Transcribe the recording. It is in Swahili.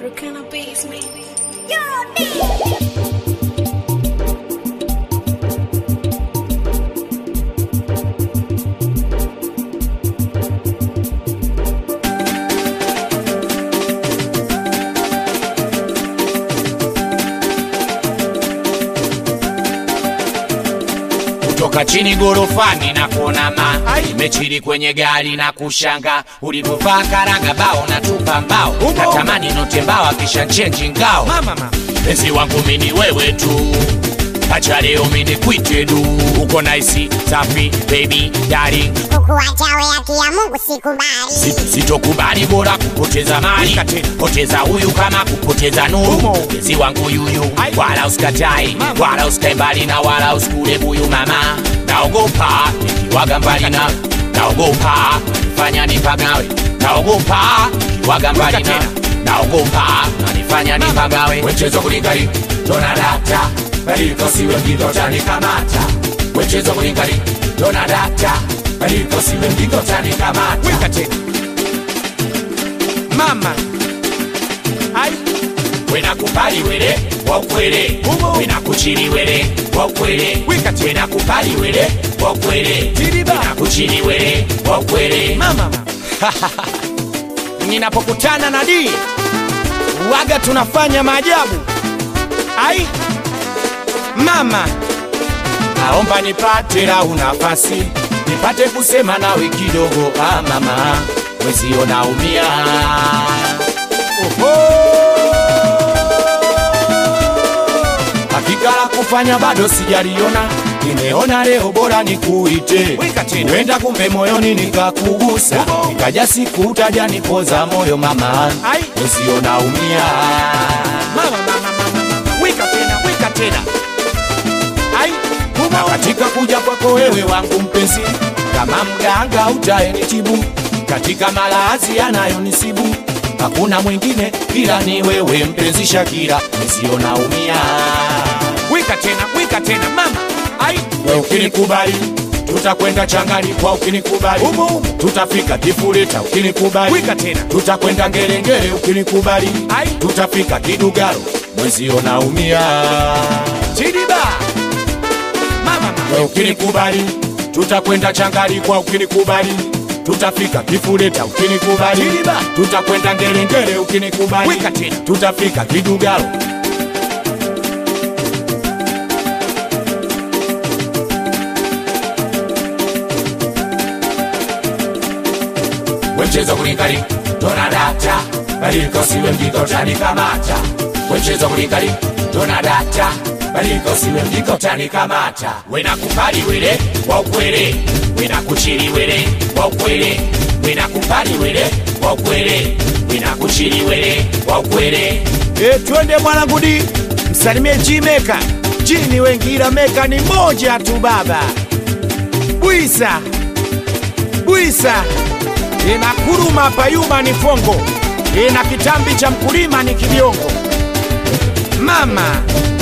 Brooklyn basement. kutoka chini gorofani na kuona ma imechiri kwenye gari na kushanga ulivyovaa karaga bao na tupa mbao natamani note mbao kisha chenji ngao penzi wangu mini wewe tu acha leo mini kwite du uko naisi safi baby darling kukuacha we haki ya Mungu sikubali. Si- sitokubali bora kupoteza mali poteza huyu kama kupoteza nuru penzi wangu yuyu wala usikatai wala usikae mbali na wala usikule buyu mama naogopa nikiwaga mbali na naogopa fanya nipagawe naogopa nikiwaga mbali na naogopa nanifanya nipagawe wechezo kulingali tona data badilika siwe mgigo tanikamata wechezo kulingali tona data badilika siwe mgigo tanikamata weka tena mama ai wenakupali wele wakwele Umo. wenakuchili wele wakwele Wika tena. wenakupali wele wakwele Tiriba. wenakuchili wele wakwele mama ninapokutana na di waga tunafanya maajabu ai mama naomba nipate lau nafasi nipate kusema nawe kidogo ah mama wezio naumia hakika la kufanya bado sijaliona nimeona leo bora nikuite Weka tena. wenda kumbe moyoni nikakugusa nikaja siku utaja nipoza moyo mama Ai. wezio naumia mama mama mama mama weka tena weka tena ai na humo katika kuja kwako wewe wangu mpenzi, kama mganga utaenitibu katika malazi yanayonisibu, hakuna mwingine ila ni wewe mpenzi Shakira, nisio naumia weka tena weka tena mama ai we ukinikubali tutakwenda changani kwa ukinikubali Umo, umo. tutafika kifuleta ukinikubali Wika tena. tutakwenda ngerengere ukinikubali Ai. tutafika kidugaro mwezio naumia chidiba mama mama we ukinikubali tutakwenda changali kwa ukinikubali tutafika kifuleta ukinikubali Tiliba. tutakwenda ngerengere ukinikubali Wika tena. tutafika kidugalo wemchezo kulikali tona data badilika usiwe mjiko tanikamata wemchezo kulikali tona data badilika usiwe mjiko tanikamata wenakupali wele wa ukwele wenakuchili wele wa ukwele wenakupali wele wa ukwele wenakuchili wele wa ukwele E, twende mwanangu di msalimie Jimeka jini wengi ila meka ni moja tu baba bwisa bwisa ina kuruma payuma ni fongo ina kitambi cha mkulima ni kibiongo mama